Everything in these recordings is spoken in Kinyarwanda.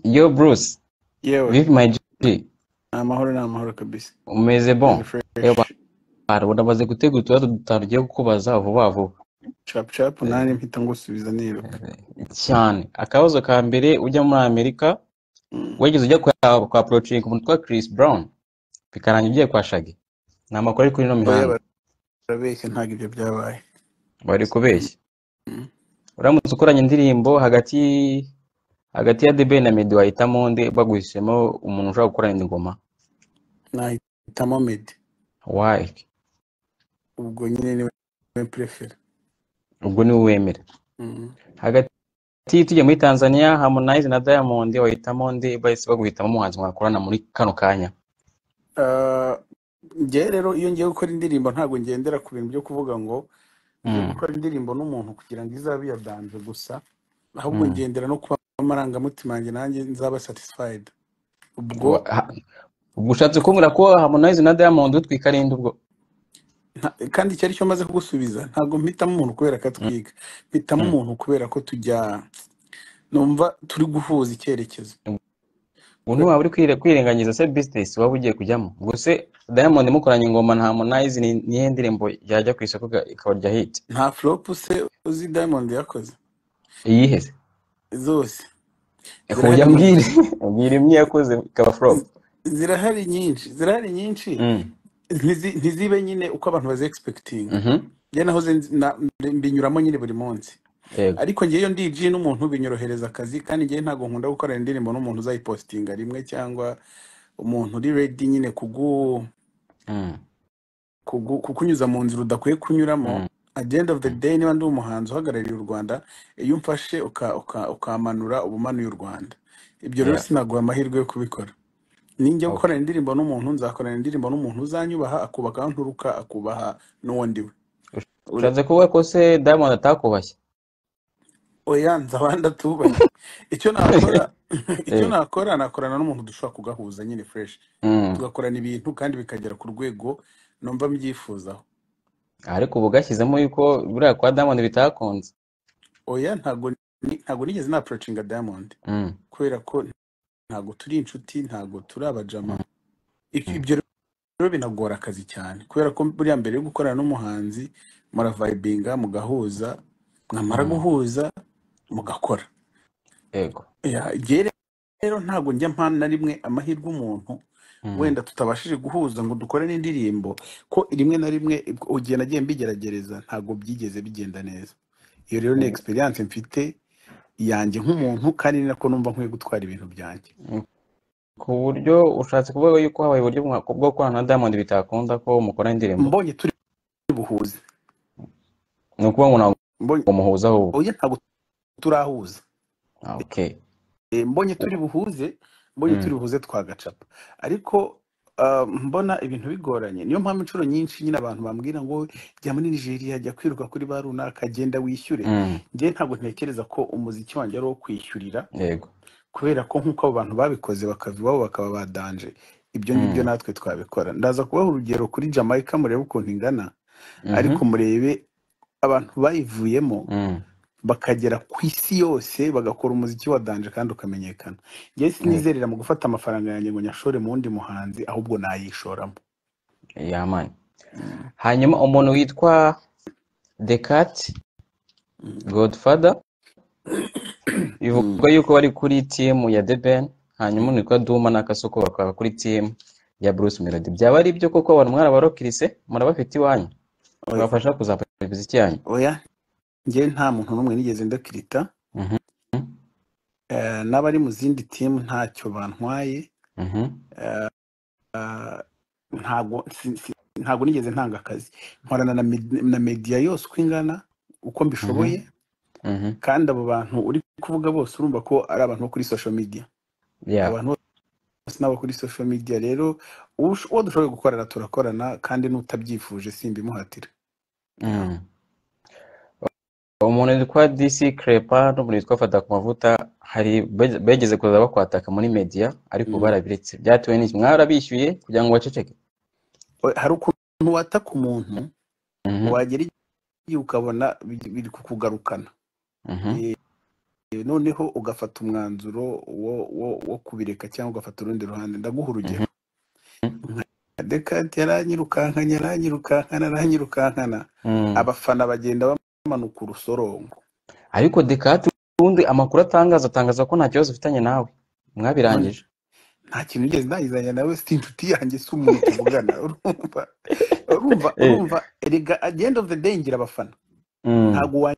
Yo Bruce, yewe vipi my G, ni amahoro ni amahoro kabisa umeze bon? Ni fresh. Ewa, bara uramaze gutegura utubazo dutanu ugiye kukubaza vuba vuba cap cap nanjye mpita ngusubiza niruka cyane. Akabazo ka mbere ujya muri Amerika, Mm. wigeze ujya kwa, kwa approaching umuntu witwa Chris Brown, bikarangira ugiye kwa Shaggy? Ni amakuru ari kuri ino oya mihanda, barabeshya ntabwo ibyo byabaye bari kubeshya. Mm. Uramutse ukoranye indirimbo hagati hagati ya The Ben na Meddy wahitamo nde, baguhisemo umuntu ushaka gukorana indi ngoma? nahitamo medi Why? ubwo nyine niwe purefera Ubwo niwe wemera. Hagati tujya muri Tanzania Harmonize na Diamond wahitamo nde bahise baguhitamo umuhanzi mwakorana muri kano kanya njyewe rero iyo ngiye gukora indirimbo ntabwo ngendera ku bintu byo kuvuga ngo ngiye Mm, gukora indirimbo n'umuntu kugira ngo izabe iya banje gusa ahubwo mm. ngendera no kuba amarangamutima yanjye nanjye nzaba satisfied ubwo Wa- ha- ubwo ushatse kumbwira ko Harmonize na Diamond utwika ari nde ubwo nta- kandi icyo ari cyo maze kugusubiza ntabwo mpitamo umuntu kubera ko atwiga mpitamo Mm, umuntu kubera ko tujya numva turi guhuza icyerekezo ubwo ntiwaba uri kwire- kwirengagiza se business waba ugiye kujyamo ubwo se Diamond mukoranye ingoma na Harmonize ni nihe ndirimbo yajya ku isoko iga- ikabarya hit nta flop se uzi diamond yakoze iyihe se zose Eko zirahari ujya nyinshi mbwire mbwira imwe yakoze ikaba flop Z- zirahari nyinshi zirahari nyinshi Mm, ntizi- ntizibe nyine uko abantu bazi egispekitinga mhm, njye nahoze nzi- na- mbinyuramo nyine buri munsi yego ariko njyewe iyo ndi DJ n'umuntu binyorohereza akazi kandi njyewe ntabwo nkunda gukorana indirimbo n'umuntu uzayipositinga rimwe cyangwa umuntu uri ready nyine kugu Mm, kugu- kukunyuza mu nzira udakwiye kunyuramo mm, at the end of the mm. day niba ndi umuhanzi uhagarariye u rwanda iyo umfashe uka- uka- ukamanura uba umanuye u rwanda ibyo rero Yeah, sinaguha amahirwe yo kubikora ninjya okay gukorana indirimbo n'umuntu nzakorana indirimbo n'umuntu uzanyubaha akubaha aho nturuka akubaha n'uwo ndiwe Ure- ushatse kuvuga ko se Diamond atakubashye oya nza abandi atubashye icyo nakora icyo Eh. nakora nakorana n'umuntu dushobora kugahuza nyine fresh Mm. tugakorana ibintu kandi bikagera ku rwego numva mbyifuzaho ariko ubu bwashyizemo yuko buriya kwa Diamond bitakunze oya ntago ni- ntago nigeze napurocinga diamond Mm, kubera ko ntago turi inshuti ntago turi abajama mm, Ibyo- mm, ibyo rero binagora akazi cyane kubera ko buriya mbere yo gukorana n'umuhanzi muravayibinga mugahuza mwamara mm. guhuza mugakora yego Ya, njyewe rero ntabwo njya mpana na rimwe amahirwe umuntu Mm, wenda tutabashije guhuza ngo dukore n'indirimbo ko rimwe na rimwe ubwo igihe nagiye mbigerageza ntabwo byigeze bigenda neza iyo rero ni ubu- egisperiyanse mfite yanjye nk'umuntu kandi ni nako numva nkwiye gutwara ibintu byanjye mm. ku buryo ushatse kuvuga yuko habaye uburyo mwa- bwo gukorana na Diamond bitakunda ko mukora indirimbo mbonye turi buhuze ni ukuvuga ngo ntabwo mbonye muhuza ahubwo oya ntabwo turahuza Ah, okay Eh, mbonye turi buhuze mbonye Mm, turi buhuze twagacapa ariko ah, mbona ibintu bigoranye niyo mpamvu inshuro nyinshi nyine abantu bambwira ngo jya muri nigeria jya kwiruka kuri ba runaka genda wishyure mm, njyewe ntabwo ntekereza ko umuziki wanjye ari uwo kwishyurira yego kubera ko nk'uko abo bantu babikoze bakava iwabo bakaba badanje ibyo ngibyo Mm, natwe twabikora ndaza kubaha urugero kuri jamaica murebe ukuntu ingana mhm, ariko murebe abantu bayivuyemo mm, bakagera ku isi yose bagakora umuziki wa danje kandi ukamenyekana njyewe yego sinizerera mu gufata amafaranga yanjye ngo nyashore mu wundi muhanzi ahubwo nayishoramo yamani Mm, hanyuma umuntu witwa The Cat mm, Godfather mm, bivugwa yuko bari kuri team ya The Ben hanyuma mm. umuntu witwa Duma na Kasoko bakaba kuri team ya Bruce Melody byaba ari byo koko abantu mwarabarokirise murabafite iwanyu oya babafasha kuzamura imiziki yanyu oya njyewe nta muntu n'umwe nigeze ndakirita Mhm, Eh, n'abari mu zindi timu ntacyo bantwaye mhm, ntabwo si- si- ntabwo nigeze ntanga akazi nkorana na med- na media yose uko ingana uko mhm, mbishoboye mhm. kandi abo bantu uri kuvuga bose urumva ko ari abantu bo kuri social media Yeah, abantu bose n'abo kuri social media rero ush- uwo dushoboye gukorana turakorana kandi n'utabyifuje simbimuhatira Yeah. mm. umuntu witwa DC Crepa n'umuntu witwa Fata ku mavuta hari be- begeze kuza bakwataka muri media ariko ubu Mm. barabiretse byatewe n'iki mwarabishyuye kugira ngo baceceke O- hari ukuntu wataka umuntu Mhm, wagera igihe ukabona biri biri kukugarukana mhm, noneho ugafata umwanzuro wo wo wo kubireka cyangwa ugafata urundi ruhande ndaguha urugero nka Descartes yaranyirukankanye aranyirukankana aranyirukankana abafana bagenda bamanuka urusorongo ariko Descartes ubundi amakuru atangaza atangaza ko nta kibazo ufitanye nawe none mwabirangije nta kintu nigeze nayizanya nawe si inshuti yanjye si umuntu tuvugana urumva urumva Eh, urumva erega at the end of the day ngira abafana mm, ntabwo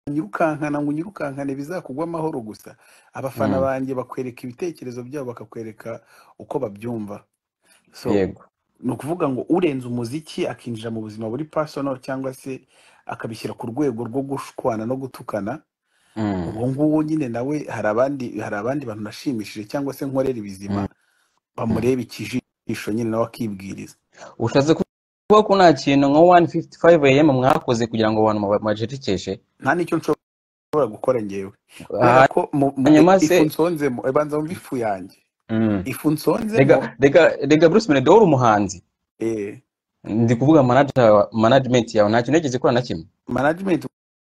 wanyirukankana ngo unyirukankane bizakugwa amahoro gusa abafana mm, banjye bakwereka ibitekerezo byabo bakakwereka uko babyumva so yego ni ukuvuga ngo urenze umuziki akinjira mu buzima buri personal cyangwa se akabishyira ku rwego rwo gushwana no gutukana Mm, uwo nguwo nyine nawe hari abandi hari abandi bantu nashimishije cyangwa se nkorera ibizima mm, mm. bamureba ikijisho nyine nawe akibwiriza ushatse kuvuga ko nta kintu nka 155 am mwakoze kugira ngo abantu muba- mubajerekeshe nta nicyo nshobora gukora ngewe kubera Ah, ko mu, mu, hanyuma se ifu nsonzemo eh, banza wumve ifu yanjye mm. ifu rega nsonzemo rega rega Bruce Melodor umuhanzi eh, ndi kuvuga manager wa- management yawe nta kintu yigeze ikora na kimwe management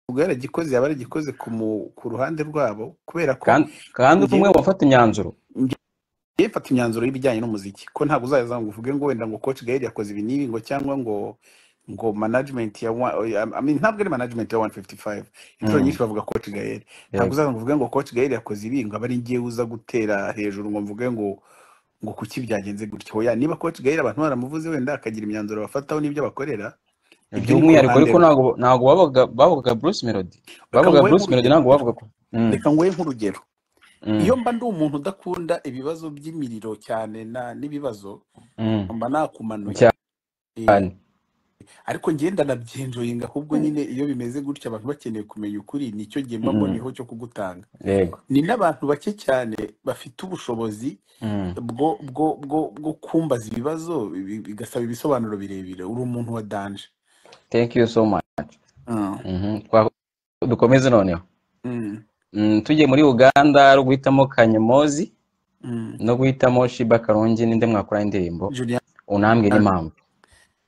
ubwo yaragikoze yaba yaragikoze ku mu- ku ruhande rwabo kubera ko kandi kandi uri umwe ngewe mu bafata imyanzuro ngewe mfata imyanzuro y'ibijyanye n'umuziki ko ntabwo uzaza ngo uvuge ngo wenda ngo coach Gael yakoze ibi n'ibi ngo cyangwa ngo ngo management ya wa- I mean, ntabwo ari management ya 155 inshuro Mm, nyinshi bavuga coach Gael ntabwo yego uzaza ngo uvuge ngo coach Gael yakoze ibi ngo abari ngewe uza gutera hejuru ngo mvuge ngo ngo kuki byagenze gutyo oya niba coach Gael abantu baramuvuze wenda akagira imyanzuro bafataho n'ibyo bakorera ibyo ni ku by'umwihariko ruhande ariko rwe ntabwo ntabwo bavuga bavugaga Bruce Melody reka bavuga nguhe Bruce Melody ntabwo nk'urugero bavuga ko mm, reka nguhe nk'urugero mm, iyo mba ndi umuntu udakunda ibibazo by'imiriro cyane na n'ibibazo mm. mba nakumanuye cyane Eh, ariko ngenda nabyenjoyinga ahubwo nyine iyo bimeze gutya abantu bakeneye kumenya ukuri nicyo gihe mba Mm, mboniyeho cyo kugutanga yego ni n'abantu bake cyane bafite ubushobozi Mm, bwo bwo bwo bwo kumbaza ibibazo bi- bigasaba ibisobanuro birebire uri umuntu wa danje thank you so much Mm. Mhm, twa- dukomeze noneho Mm. Mm, tujye muri uganda ari uguhitamo kanyomozi Mm. no guhitamo shiba karungi ninde mwakora indirimbo Juliana unambwe n'impamvu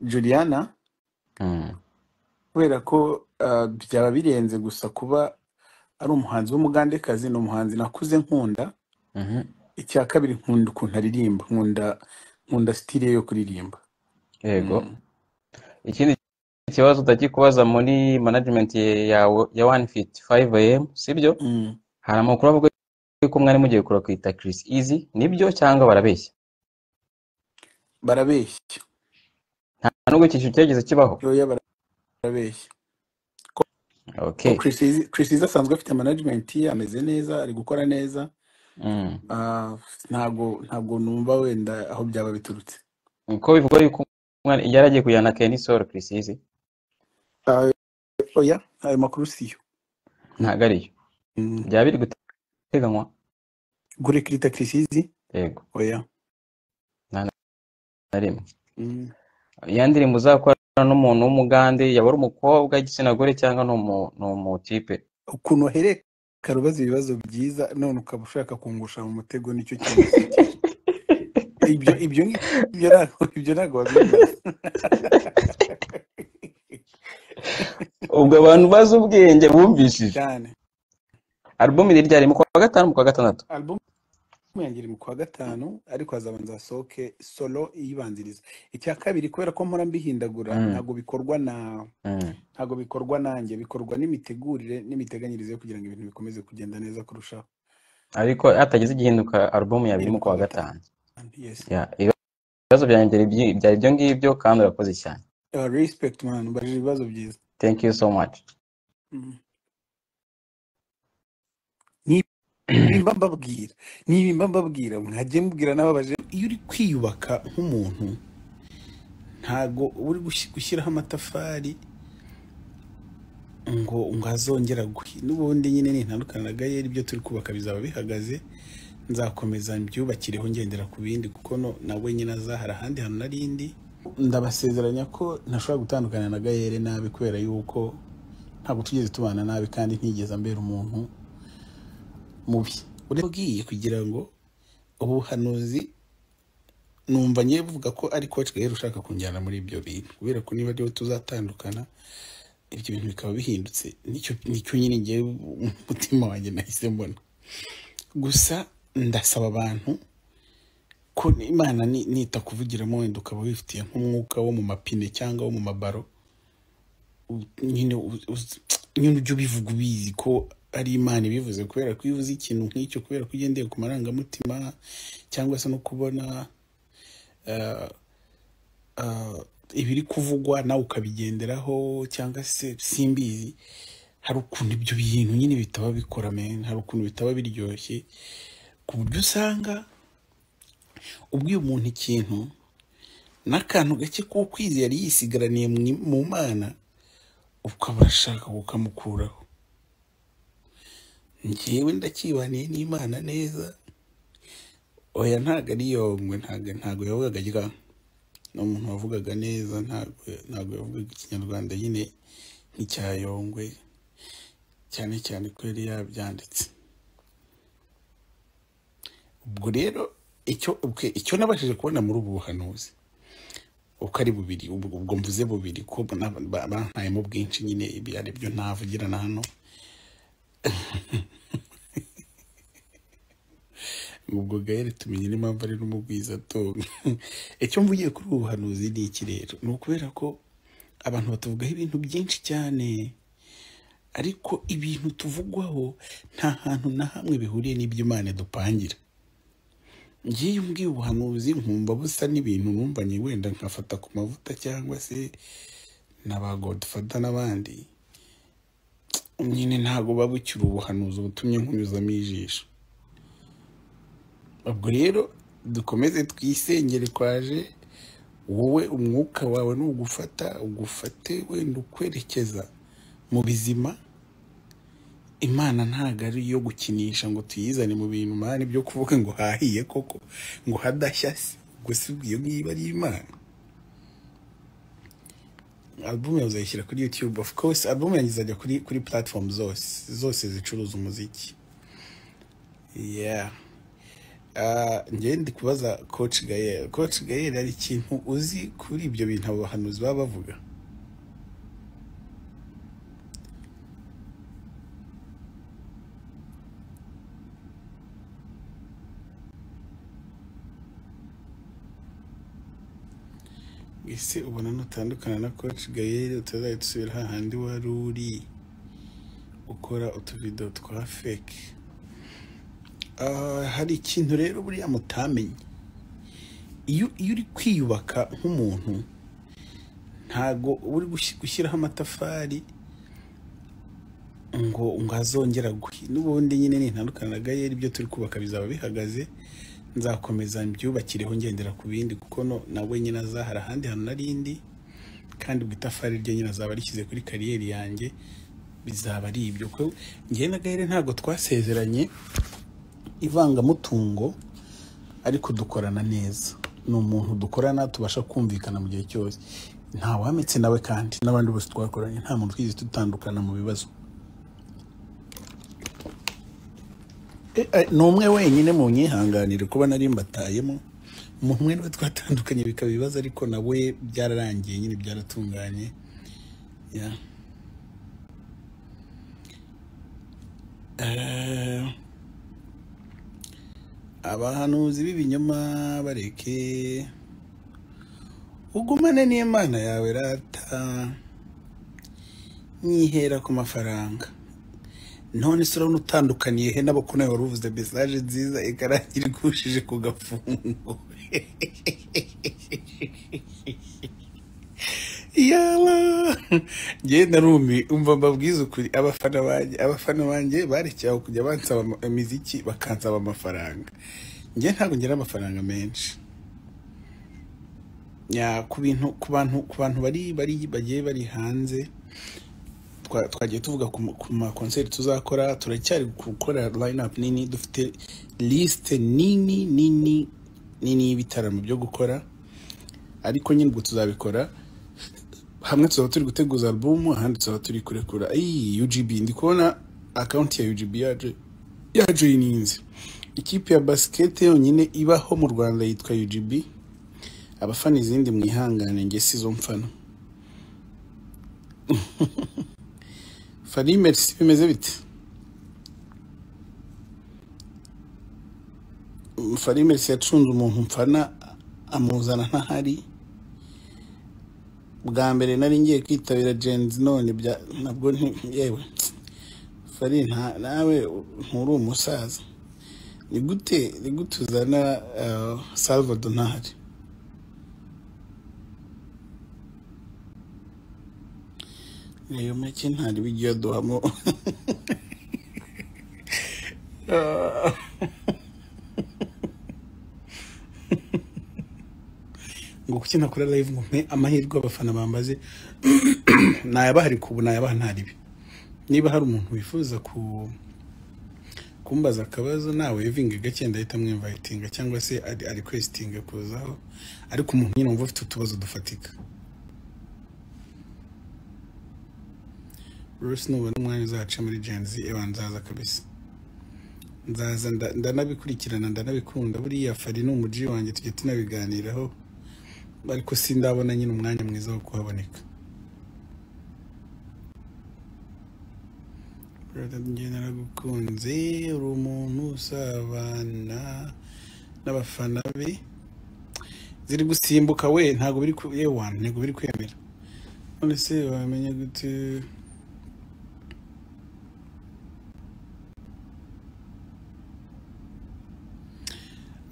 Juliana Mm, kubera ko ah, byaba birenze gusa kuba ari umuhanzi w'umugandekazi ni umuhanzi nakuze nkunda mhm. icya kabiri nkunda ukuntu aririmba nkunda nkunda sitire yo kuririmba yego Mm. ikindi ikibazo utakikubaza muri management yawe ya 155 am sibyo Mm. hari amakuru avuga ko mwari mugiye kurakita Chris Easy nibyo cyangwa barabeshya barabeshya nta nubwo iki kintu cyagize kibaho yoya barabeshya ko ko okay Chris Easy- Chris Easy asanzwe afite management ye ameze neza ari gukora neza mm. Ah, ntago ntago numva wenda aho byaba biturutse ko bivugwa yuko umwana yari agiye kujyana na Kenny Solo Chris Easy Ah, oya ayo makuru siyo ntago ariyo Mm. byaba biri guteganywa gurekrita Chris Easy yego oya nta na rimwe Mm. ya ndirimbo uzakora n'umuntu w'umugande yaba ari umukobwa igitsina gore cyangwa ni umu- ni umutipe ukuntu uhereka rubaza ibibazo byiza none ukaba ushaka kungusha mu mutego nicyo kinsekeje ibyo ibyo ngibyo ntabwo ibyo ntabwo wabimbaza ubwo abantu bazi ubwenge bumvishije cyane album iri ryari mu kwa gatanu mu kwa gatandatu album yanjye iri mu kwa gatanu ariko hazabanza hasohoke solo iyibanziriza icya kabiri kubera ko mpora mbihindagura Mm, ntabwo bikorwa na mm, ntabwo bikorwa nanjye bikorwa n'imitegurire n'imiteganyirize yo kugira ngo ibintu bikomeze kugenda neza kurushaho ariko hatagize igihinduka album yaba iri iri mu mu kwa kwa gatanu gatanu yes Ya, ibibazo byanjye byari ibyi- byari ibyo ngibyo kandi urakoze cyane Uh, respect man ubajije ibibazo byiza thank you so much mm. Ni nimba mbabwira nimba mbabwira mwajye mubwira n'ababaje iyo uri kwiyubaka nk'umuntu ntago uba uri gushi- gushyiraho amatafari ngo ngo azongera gwe n'ubundi nyine nintandukana na gayeri ibyo turi kubaka bizaba bihagaze nzakomeza mbyubakireho ngendera ku bindi kuko no- nawe nyine azahara ahandi hantu narindi ndabasezeranya ko ntashobora gutandukana na gayeri nabi kubera yuko ntabwo tugeze tubana nabi kandi ntigeze ambera umuntu mubi urabwiye kugira ngo ubuhanuzi numva ngiye buvuga ko ari coach Gael ushaka kunjyana muri ibyo bintu kubera ko niba ariwe tuzatandukana ibyo bintu bikaba bihindutse nicyo nicyo nyine ngewe umutima wanjye nahise mbona gusa ndasaba abantu ko imana ni- nita kuvugiramo wenda ukaba wifitiye nk'umwuka wo mu mapine cyangwa wo mu mabaro u- nyine u- uzi- nyine ujya ubivuga ubizi ko ari imana ibivuze kubera ko iyo uzi ikintu nk'icyo kubera ko ugendeye ku marangamutima cyangwa se no kubona eh, ah, ibiri kuvugwa nawe ukabigenderaho cyangwa se simbizi hari ukuntu ibyo bintu nyine bitaba bikora men hari ukuntu bitaba biryoshye ku buryo usanga ubwiye umuntu ikintu n'akantu gake k'ukwezi yari yisigaraniye mu i- mu mana ukaba urashaka kukamukuraho njyewe ndakibaniye n'imana neza oya ntabwo ari yomwe ntabwo ntabwo yavugaga rya ni umuntu wavugaga neza ntabwo ntabwo yavugaga ikinyarwanda nyine nk'icya yongwe cyane cyane ko yari yabyanditse ubwo rero icyo ubwe icyo nabashije kubona muri ubu buhanuzi uko ari bubiri ubwo ubwo mvuze bubiri ko na- ba- bantayemo bwinshi nyine ibi ari byo ntavugira na hano ubwo gahere tumenye n'impamvu ari n'umugwiza tonga icyo mvugiye kuri ubu buhanuzi ni iki rero ni ukubera ko abantu batuvugaho ibintu byinshi cyane ariko ibintu tuvugwaho nta hantu na hamwe bihuriye n'ibyo imana dupangira ngiye iyo umbwiye ubuhanuzi nkumva busa n'ibintu numvanye wenda nkafata ku mavuta cyangwa se na ba godfata n'abandi nyine ntabwo buba bukiri ubuhanuzi butumye nkunyuzamo ijisho ubwo rero dukomeze twisengere kwaje wowe umwuka wawe nugufata ugufate wenda ukwerekeza mu bizima imana ntabwo ari iyo gukinisha ngo tuyizane mu bintu mani byo kuvuga ngo hahiye koko ngo hadashya se gusa iyo ngiyo ari imana album uzayishyira kuri youtube of course album yanjye izajya kuri kuri platform zose zose zicuruza umuziki yeah Ah, njyewe ndi kubaza coach gayel coach gayel hari ikintu uzi kuri ibyo bintu abo bahanuzi baba bavuga ese ubona nutandukana na coach gayel utazajya dusubira hahandi wari uri ukora utuvido twa fake Ah, hari ikintu rero buriya mutamenye iyo iyo uri kwiyubaka nk'umuntu ntago uba uri gushi- gushyiraho amatafari ngo ngo azongera guhi n'ubundi nyine nintandukana na gayeri ibyo turi kubaka bizaba bihagaze nzakomeza mbyubakireho ngendera ku bindi kuko no nawe nyine azahara ahandi hantu narindi kandi ubwo itafari ryo nyine azaba rishyize kuri kariyeri yanjye bizaba ari ibyo ko njye na gayeri ntabwo twasezeranye ivangamutungo ariko dukorana neza ni umuntu dukorana tubasha kumvikana mu gihe cyose nta wametse nawe kandi n'abandi bose twakoranye nta muntu twize dutandukana mu bibazo E, e, ni umwe wenyine mu nyihanganire kuba nari mbatayemo umuntu umwe niwe twatandukanye bikaba ibibazo ariko nawe byararangiye nyine byaratunganye Yeah. Eh, abahanuzi b'ibinyoma bareke ugumane n'imana yawe rata nyihera ku mafaranga none se urabona utandukaniye he n'abako nawe wari uvuze mesaje nziza ikarangira igushije ku gafungo yaba ngenda narumi umva mbabwiza ukuri abafana banjye abafana banjye barekeye aho kujya bansaba ama- imiziki bakansaba amafaranga njye ntabwo ngira amafaranga menshi Ya, ku bintu ku bantu ku bantu bari bari bagiye bari hanze twa- twagiye tuvuga ku ma- ku makonseri tuzakora turacyari gukora line up nini dufite lisite nini nini nini y'ibitaramo byo gukora ariko nyine ubwo tuzabikora hamwe tuzaba turi guteguza alubumu ahandi tuzaba turi kurekura iyi UGB ndi kubona akawunti ya UGB yaje yajoyininze ikipe ya basikete yonyine ibaho mu Rwanda yitwa UGB abafana izindi mwihangane njye si zo mfana fari merisi bimeze bite fari merisi yacunze umuntu mfana amuzana ntahari bwa mbere nari ngiye kwitabira jenzi none bya- nabwo nti- yewe fari nta- nawe nturi umusaza ni gute ni gute uzana eh, salvador ntahari niyo make ntari w'igihe aduhamo ngo kuki nakora live ngo mpe amahirwe abafana bambaze nayabahari ku ubu nayabaha ntari bi niba hari umuntu wifuza ku kumbaza akabazo nawe evinga gake ndahita mwimvayitinga cyangwa se ari ari kwesitinga kuzaho ariko umuntu nyine wumva afite utubazo dufatika rwose nubona umwanya uzaca muri genzi ewa nzaza kabisa nzaza nda- ndanabikurikirana ndanabikunda buriya fari ni umuji wanjye tujya tunabiganiraho ariko sindabona nyine umwanya mwiza wo kuhaboneka Brother, njye naragukunze uri umuntu usabana n'abafana be ziri gusimbuka we ntabwo biri ku yewa ntabwo biri kwemera none se wamenya gute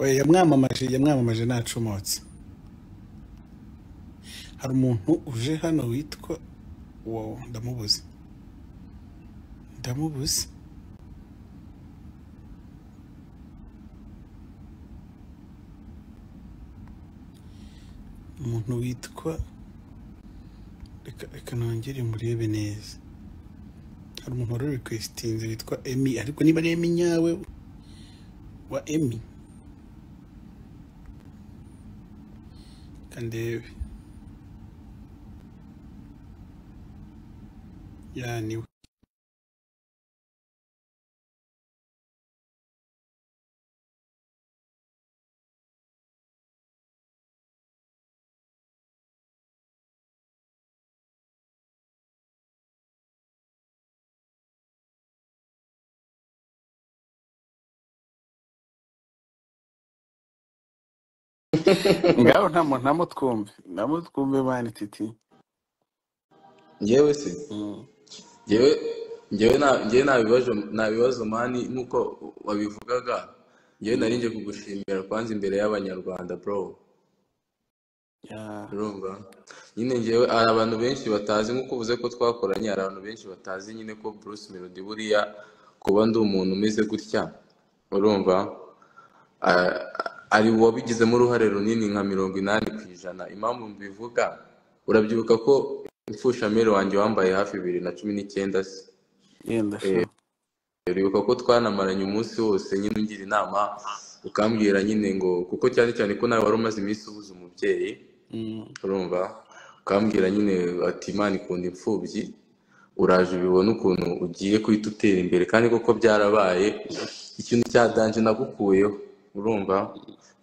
Oya, yamwamamaje yamwamamaje ntacomotse hari umuntu uje hano witwa wow ndamubuze ndamubuze umuntu witwa reka reka nongere murebe neza hari umuntu wari requestinze witwa emi ariko niba ari emi nyawe wa emi kandebe yaniwe ngaho nta muntu namutwumve namutwumve mani titi njyewe se Mm. njyewe njyewe nta njyewe nta bibazo nta bibazo mani nk'uko wabivugaga njyewe nari nje kugushimira kwanza imbere y'abanyarwanda bro Ya. urumva nyine njyewe hari abantu benshi batazi nk'uko uvuze ko twakoranye hari abantu benshi batazi nyine ko Bruce Melody buriya kuba ndi umuntu umeze gutya urumva ah, ari uwabigizemo uruhare runini nka mirongo inani ku ijana impamvu mbivuga urabyibuka ko imfushamere wanjye wambaye hafi bibiri na cumi n'icyenda se yenda Eh, sha uribuka ko twanamaranye umunsi wose nyine ungira inama ukambwira nyine ngo kuko cyane cyane ko nawe wari umaze iminsi ubuze umubyeyi Mm. urumva ukambwira nyine ati imana ikunda imfubyi uraje ubibona ukuntu ugiye guhita utera imbere kandi koko byarabaye ikintu cya danje nagukuyeho urumva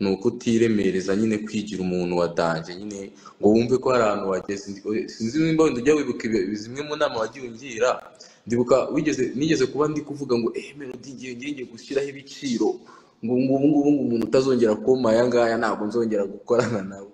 ni uko utiremereza nyine kwigira umuntu wa danje nyine ngo wumve ko hari ahantu wageze sinzi nimba wenda ujya wibuka ibi- zimwe mu nama wagiye ungira ndibuka wigeze nigeze kuba ndi kuvuga ngo eh melody ngiye ngiye ngiye gushyiraho ibiciro ngo ngo ubu ngubu ngo umuntu utazongera kumpa aya ngaya ntabwo nzongera gukorana nawe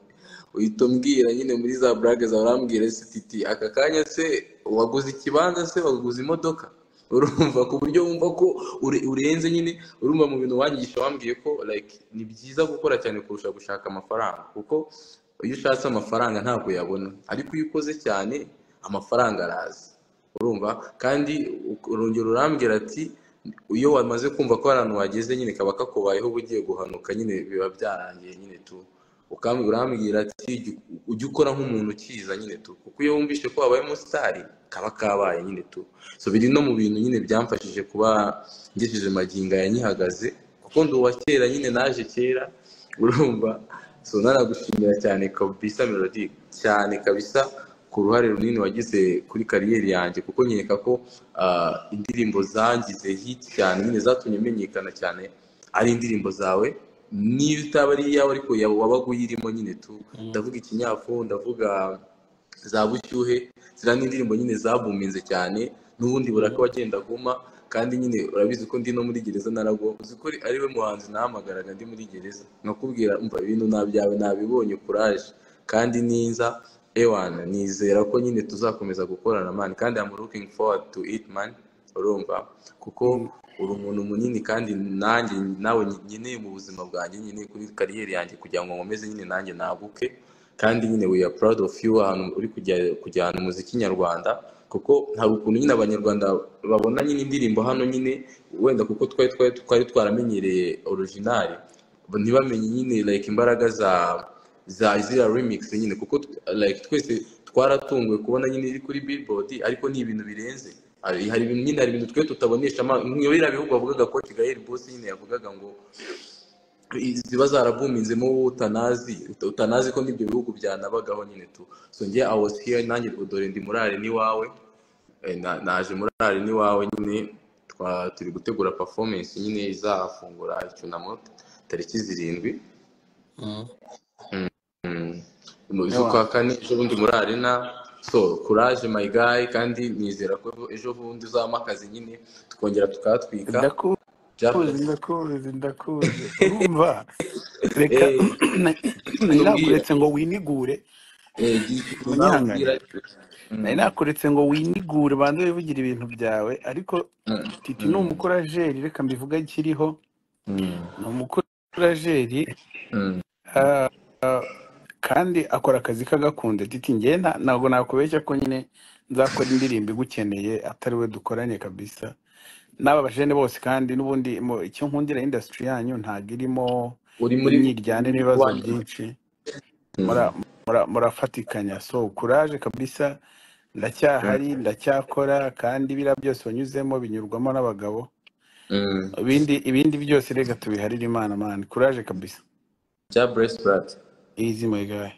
uhita umbwira nyine muri za burage zawe urambwira se titi aka kanya se waguze ikibanza se waguze imodoka urumva ku buryo wumva ko ure- urenze nyine urumva mu bintu wanyigisha wambwiye ko like ni byiza gukora cyane kurusha gushaka amafaranga kuko iyo ushatse amafaranga ntabwo uyabona ariko iyo ukoze cyane amafaranga araza urumva kandi uk- urongera urambwira ati iyo wamaze kumva ko abantu wageze nyine kaba kakubayeho uba ugiye guhanuka nyine biba byarangiye nyine tu ukambwira urambwira ati jya u- ujye ukora nk'umuntu ukiza nyine tu kuko iyo wumvise ko wabaye umusitari kaba kabaye nyine tu so biri no mu bintu nyine byamfashije kuba ngejeje magingo aya nkihagaze kuko ndi uwa kera nyine naje kera urumva so nanagushimira cyane kabisa melody cyane kabisa ku ruhare runini wagize kuri kariyeri yanjye kuko nkeka ko ah, indirimbo zangize hit cyane nyine zatumye menyekana cyane ari indirimbo zawe niyo itaba ari iyawe ariko yaba- wabaga uyirimo nyine tu Mm. ndavuga ikinyafu ndavuga za bushyuhe ziriya ni indirimbo nyine zabuminze cyane n'ubundi buraka wagenda aguma kandi nyine urabizi ko ndi no muri gereza narago uzi ko ari we muhanzi nahamagaraga ndi muri gereza nkakubwira umva ibintu nta byawe nabibonye kuraje kandi niza ewana nizera ko nyine tuzakomeza gukorana mani kandi I'm looking forward to it man urumva kuko uri umuntu munini kandi nanjye nawe nkeneye mu buzima bwanjye nyine kuri kariyeri yanjye kugira ngo nkomeze nyine nanjye naguke kandi nyine we are proud of you ahantu uri kujya kujyana umuziki nyarwanda kuko hari ukuntu nyine abanyarwanda babona nyine indirimbo hano nyine wenda kuko twari twari twari twaramenyereye originali ntibamenye nyine like imbaraga za za ziriya remix nyine kuko like twese twaratunguwe kubona nyine iri kuri billboard ariko ni ibintu birenze hari hari ibintu nyine hari ibintu twe tutabonesha amaso nk'iyo bihugu bavugaga ko kigali bose nyine yavugaga ngo ziba zarabuminzemo wowe utanazi utanazi ko n'ibyo bihugu byanabagaho nyine tu so nge I was here nanjye dore ndi murare n'iwawe Eh, na- naje murare n'iwawe nyine twa- turi gutegura performance nyine izafungura icyunamo tariki zirindwi mu z'ukwa kane ejo bundi muri arena so kuraje my guy kandi nizera ko ejo bundi uzabamo akazi nyine tukongera tukatwika ndakuzi Byakozwe. ndakuzi ndakuzi urumva reka Eh, nari nkubwira nakuretse ngo winigure eh, gira icyo uzabwira munyihangane nari Mm, nakuretse ngo winigure banze wivugira ibintu byawe ariko mm, titi ni mm, umukurajeri reka mbivuga akiriho mm, ni umukurajeri mm, ah, ah, kandi akora akazi kagakunze titi njye nta- ntabwo nakubeshya ko nyine nzakora indirimbo igukeneye atari we dukoranye kabisa n'aba bajene bose kandi n'ubundi mu- icyo nkundira industry yanyu ntabwo irimo uri muri imyiryane n'ibibazo wanyu byinshi mura- mura- murafatikanya so kuraje kabisa ndacyahari ndacyakora kandi biriya byose wanyuzemo binyurwamo n'abagabo ibindi ibindi byose reka tubiharire imana mani kuraje kabisa bya bless brad easy my guy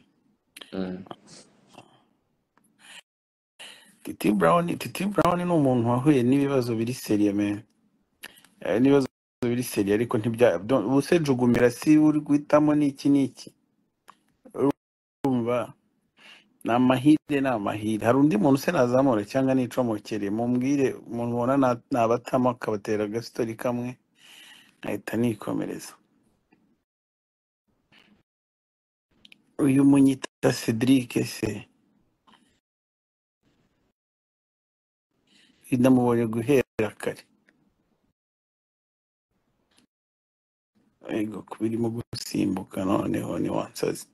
titi brown titi brown ni umuntu wahuye n'ibibazo biri seriye man Eh, n'ibibazo biri seriye ariko ntibya don't- ubuse jugumira si uri guhitamo n'iki n'iki urumva ni amahirwe ni amahirwe hari undi muntu se nazamura cyangwa nicomokere mumbwire umuntu ubona na- nabatamo akabatera agasitori kamwe nkahita nikomereza uyu munyita cedric se namubonye guhera kare yego kuba irimo gusimbuka noneho ni wansazi